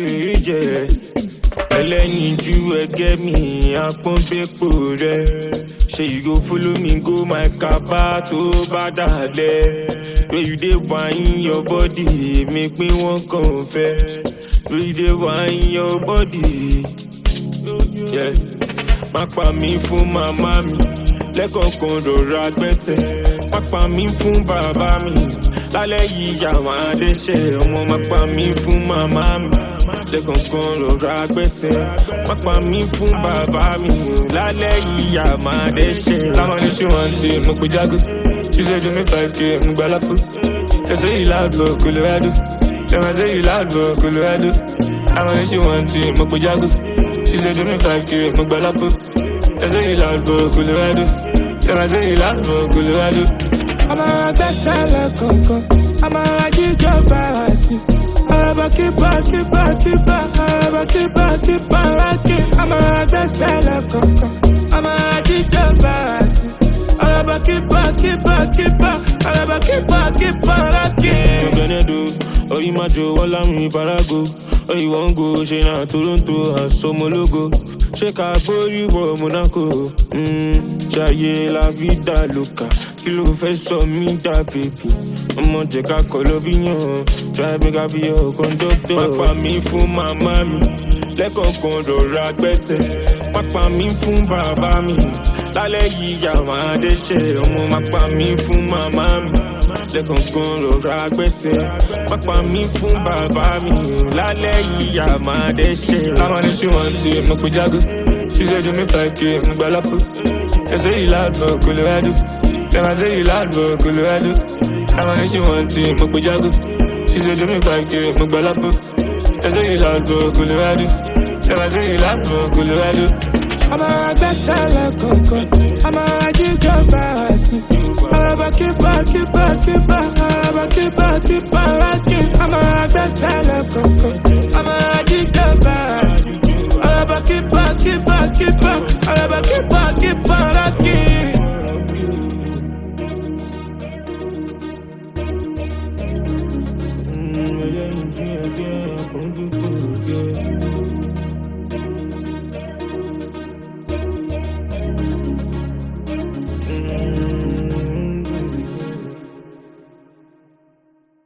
to you, yeah. ẹlẹ́yinjú ẹgẹ́ mi àpọ́nbẹ́pọ̀ rẹ̀ ṣe you go follow me go my kaba tó bá dàlẹ́ where you dey whine your body mi pín wọn kàn fẹ́ where you dey whine your body. Yeah. má pa mí fún màmá mi lẹ́kọ̀ọ̀kan rọra gbẹ́sẹ̀ má pa mí fún bàbá mi lálẹ́ yìí yàwọn adẹ́sẹ̀ ọmọ má pa mí fún màmá mi lẹ́kọ̀ọ̀kan rọra gbẹ́sẹ̀ má pa mí fún bàbá mi lálẹ́ yìí yàwọn adẹ́sẹ̀. láwọn ní ṣé wọn ti mo pe jágó ṣíṣe ju mi five k mo gba lápò ẹsẹ yìí láàbò colorado ẹmẹsẹ yìí láàbò colorado láwọn ní ṣé wọn ti mo pe jágó ṣíṣe ju mi five k mo gba lápò ẹsẹ yìí láàbò colorado ẹmẹsẹ yìí láàbò colorado. ọmọ agbẹ́sẹ̀ lẹ́kọ̀ọ̀kan ọmọ ajíjọ bára sí ọ̀rọ̀ kípa kípa kípa ọ̀rọ̀ kípa kípa rákì ọmọ agbẹ́sẹ̀ lẹ́kọ̀ọ̀kan ọmọ ajíjọ bára sí ọ̀rọ̀ kípa kípa kípa ọ̀rọ̀ kípa kípa rákì. Benedo, Oyimajo, Walami, Barago, Oyiwongo, Shena, Toronto, Asomologo. Ṣé ká gbórí wọ Monaco? Mm, Ṣayé la vida loca, kí ló fẹ́ sọ mí dà bèbí? Ọmọ jẹ́ ká kọ́ lọ bí yàn, try make I be your conductor. Pápá mi fún màmá mi, lẹ́kọ̀ọ̀kan rọra gbẹ́sẹ̀. Pápá mi fún bàbá mi, lálẹ́ yìí yàwọn adẹ́sẹ̀. Ọmọ máa pa mí fún màmá mi lẹ́kọ̀ọ̀kan rọra gbẹ́sẹ̀ pápá mi fún bàbá mi lálẹ́ yìí yà máa dẹ́sẹ̀. láwọn ní ṣé wọn ti mo pe jágó ṣíṣe ju mi five k mo gba lápò ẹsẹ yìí láàbò colorado ẹmẹsẹ yìí láàbò colorado láwọn ní ṣé wọn ti mo pe jágó ṣíṣe ju mi five k mo gba lápò ẹsẹ yìí láàbò colorado ẹmẹsẹ yìí láàbò colorado. ọmọ agbẹ́sẹ̀ lẹ́kọ̀ọ̀kan ọmọ ajíjọ bára sí ọ̀rọ̀ kípa kípa kípa ọ̀rọ̀ kípa kípa rákì ọmọ agbẹ́sẹ̀ lẹ́kọ̀ọ̀kan ọmọ ajíjọ bára sí ọ̀rọ̀ kípa kípa kípa ọ̀rọ̀ kípa kípa rákì. ẹlẹ́yinjú ẹgẹ́ àpọ́nbẹ́pọ̀ rẹ̀